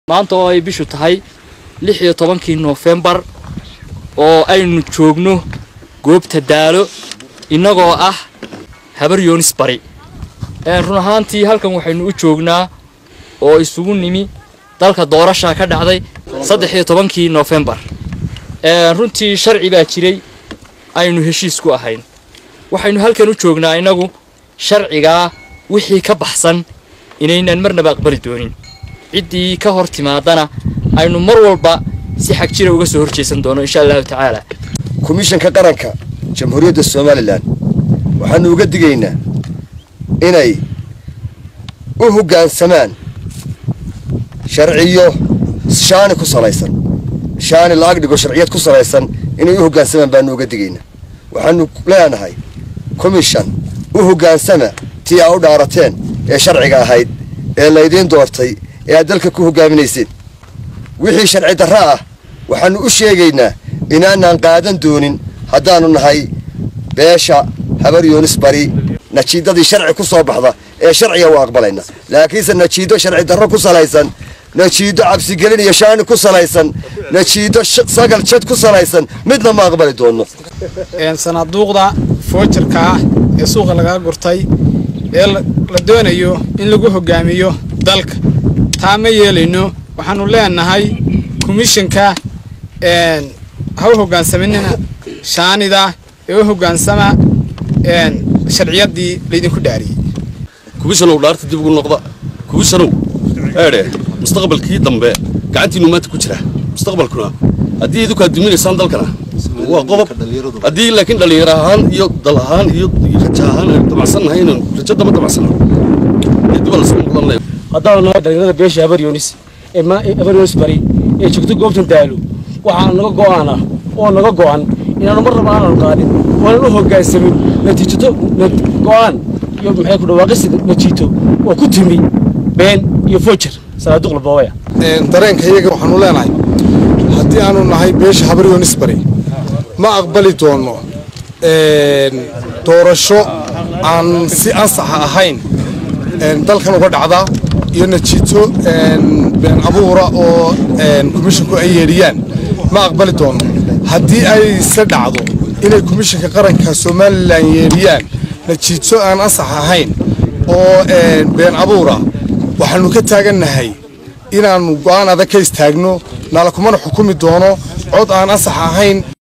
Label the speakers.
Speaker 1: maanta oo ay bishu tahay lix iyo tobankii noofembar oo aynu joogno goobta daalo innagoo ah habar yoonis bari run ahaantii halkan waxaynu u joognaa oo isugu nimi dalka doorasha ka dhacday saddex iyo tobankii noofembar runtii sharci baa jiray aynu heshiis ku ahayn waxaynu halkan u joognaa innagu sharcigaa wixii ka baxsan inaynan marnaba aqbali doonin ciddii ka hor timaadana aynu mar walba si xag jira uga soo horjeesan doono insha allahu tacaala
Speaker 2: komishanka qaranka jamhuuriyadda somalilan waxaanu uga digaynaa inay u hoggaansamaan sharciyo shaani ku salaysan shaani la agdhigo sharciyad ku salaysan inay u hoggaansamaan baanu uga digaynaa waxaanu leenahay komishan u hoggaansama tii aa u dhaarateen ee sharciga ahayd ee laydiin doortay ee aad dalka ku hoggaaminayseen wixii sharci darra ah waxaannu u sheegaynaa inaanaan qaadan doonin haddaannu nahay beesha habar yoonis bari najiidadii sharci ku soo baxda ee sharciga u aqbalayna laakiinse najiido sharci darro ku salaysan najiido cabsigelin iyo shaani ku salaysan najiido sagal jad ku salaysan midna ma aqbali doonno
Speaker 3: sanaaduuqda foojarka ah ee suuqa lagaa gurtay ee la doonayo in lagu hogaamiyo dalka taa ma yeelayno waxaanu leenahay komishanka ha u hogaansaminina shaanida ee u hogaansama sharciyaddii laydinku dhaariyey
Speaker 4: kubishanow dhaarta dib ugu noqda kubishanow eedhe mustaqbalkii dambe gacantiinu maanta ku jira mustaqbalkuna haddii idinku aad duminaysaan dalkana waa qodob haddii laakiin dhallinyaro ahaan iyo dal ahaan iyo raja ahaan aynu damacsannahay inaynu rajo dama damacsana diba lasoo noqdan leh
Speaker 5: haddaanu nahay dhallinyarada beesha habar yoonis ee habar yoonis bari ee joogto goobtan daalo waxaa naga go'aana oo naga go'an inaanu mar raba aananu qaadin oonan u hoggaansamin natiijato go'aan iyo maxay ku dhawaaqisi najiito oo ku timi been iyo foojar sanaaduuq laboobaya
Speaker 6: dareenka iyaga waxaanu leenahay haddii aanu nahay beesha habar yoonis bari ma aqbali doonno doorasho aan si ansaxa ahayn dalkan uga dhacda iyo najiito been abuura oo komishinku ay yeedhiyaan ma aqbali doonno haddii ayse dhacdo inay komishinka qaranka somalilan yeedhiyaan najiito aan ansax ahayn oo been abuura waxaanu ka taagannahay inaannu go'aan adag ka istaagno nala kumana xukumi doono cod aan ansax ahayn